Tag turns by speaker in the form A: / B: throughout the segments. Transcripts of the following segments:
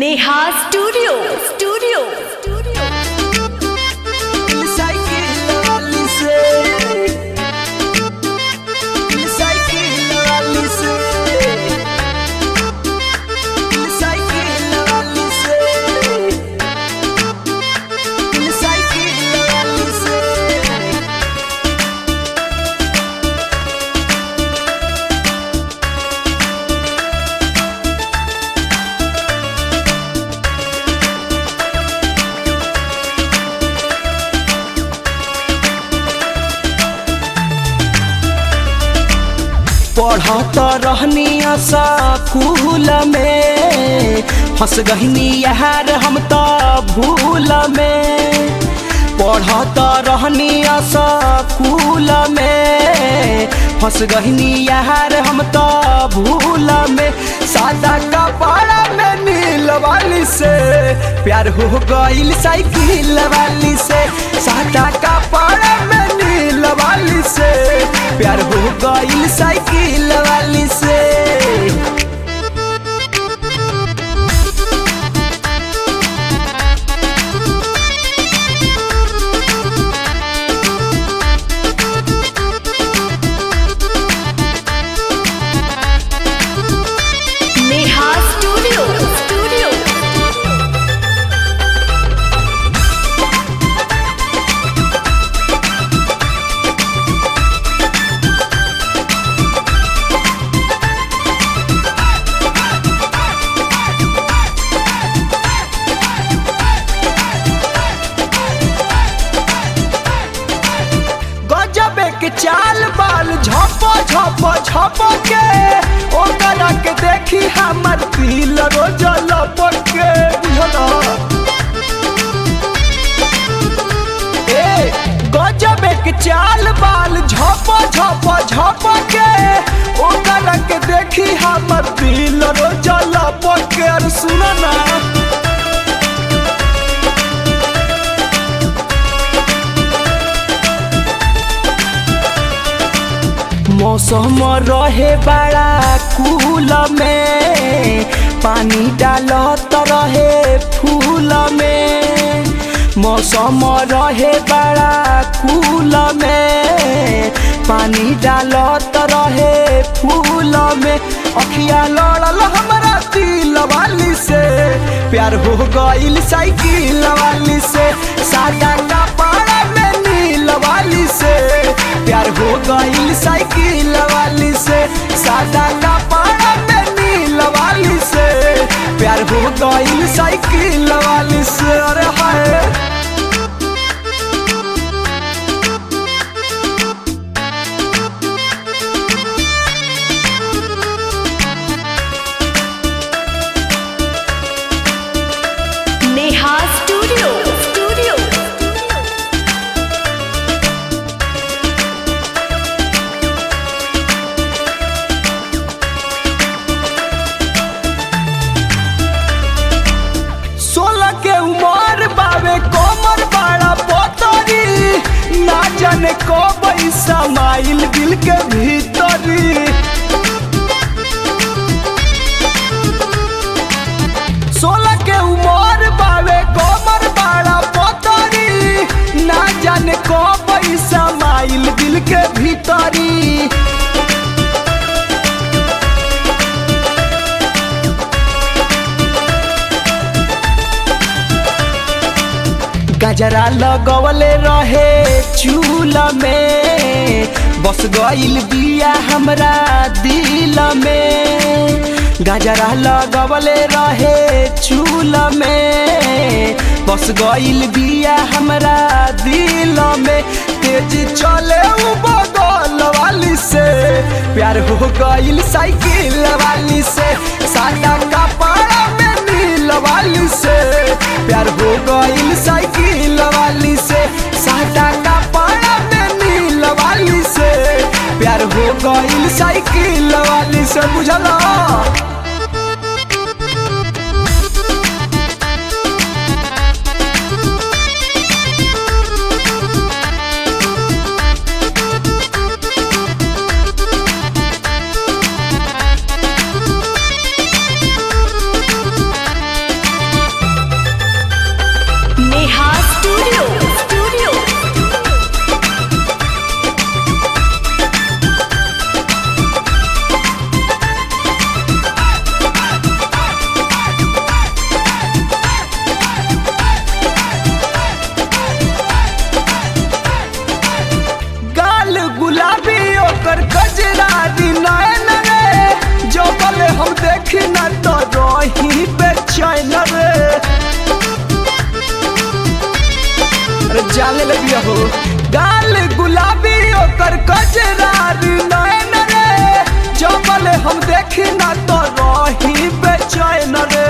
A: Neha studio studio studio
B: cycle वाली से cycle वाली से साइकिल वाली से साइकिल वाली से पढ़त रहनी स्कूल में फंस गहनी यार हम तो भूल में पढ़त रहनी स्कूल में फंस गहनी यार हम तो भूल में सादा कपड़ा में नील वाली से प्यार हो गईल साइकिल वाली से सादा कपड़ा में नील वाली से प्यार हो गईल साइकिल वाली से
A: नेहा स्टूडियो स्टूडियो
B: गजब के चाल बाल झप झप झप के ओकरा के देखी हमर दिल रोज लपके बुझला ए गजब के चाल बाल झप झप झप के ओकरा के देखी हमर दिल रोज लपके अरे सुन ना मौसम रहे बड़ा कूल में पानी डालत रहे फूल में मौसम रहे बड़ा कूल में पानी डालत रहे फूल में अखिया लड़ल हमरा दिल वाली से प्यार हो गईल साइकिल वाली से सादा कपड़ा में नील वाली से प्यार हो गईल साइकिल वाली से सादा कपड़ा में नील वाली से प्यार हो गईल साइकिल वाली से अरे हाय
A: नेहा स्टूडियो स्टूडियो
B: सोलह के उमर बावे कोमर बड़ा पोतरी ना जाने को पैसा माइल दिल के भीतरी सोलह के उमर बावे कोमर बड़ा पोतरी ना जाने को पैसा माइल दिल के भीतरी गजरा लगवले रहे चूल में बस गईल बिया हमरा दिल में गजरा लगवले रहे चूल में बस गईल बिया हमरा दिल में तेज चले उ बगल वाली से प्यार हो गईल साइकिल वाली से सादा कपड़ा में नील वाली से प्यार हो गईल साइकिल वाली से सादा कपड़ा में नील वाली से प्यार हो गईल साइकिल वाली से बुझला बेचैन रे अरे जाने लगी हो गाल गुलाबी ओकर कजरार नैन रे जबल हम देखी ना तो रही बेचैन रे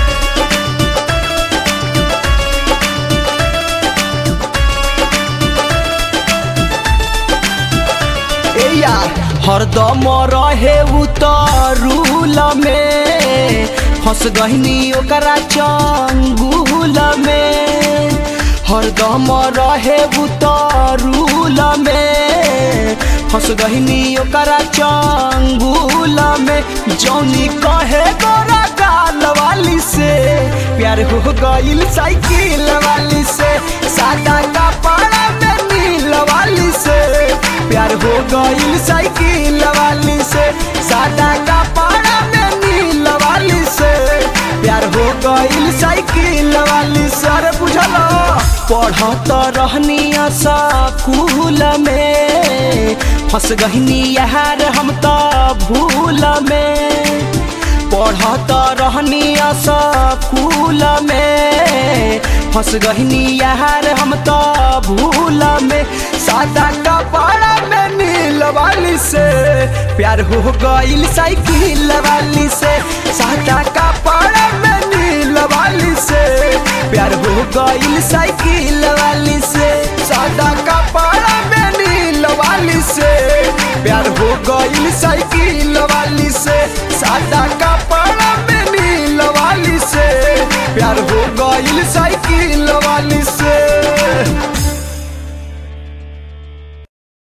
B: ए यार हरदम रहे उतरूल में फंस गहनी ओकरा चंगुल में हरदम रहे उतरूल में फंस गहनी ओकरा चंगुल में जौनी कहे गोरा गाल वाली से प्यार हो गईल साइकिल वाली से सादा कपड़ा में नील वाली से प्यार हो गईल साइकिल वाली से सादा कपड़ा में नील वाली से प्यार हो गईल साइकिल वाली से अरे बुझल पढ़त रहनी स्कूल में फंस गहनी यार हम तो भूल में पढ़त रहनी स्कूल में फंस गहनी यार हम तो भूल में सादा कपड़ा में नील वाली से प्यार हो गईल साइकिल वाली से सादा कपड़ा में नील वाली से प्यार हो गईल साइकिल वाली से सादा कपड़ा में नील वाली से प्यार हो गईल साइकिल वाली से सादा कपड़ा में नील वाली से प्यार हो गईल साइकिल वाली से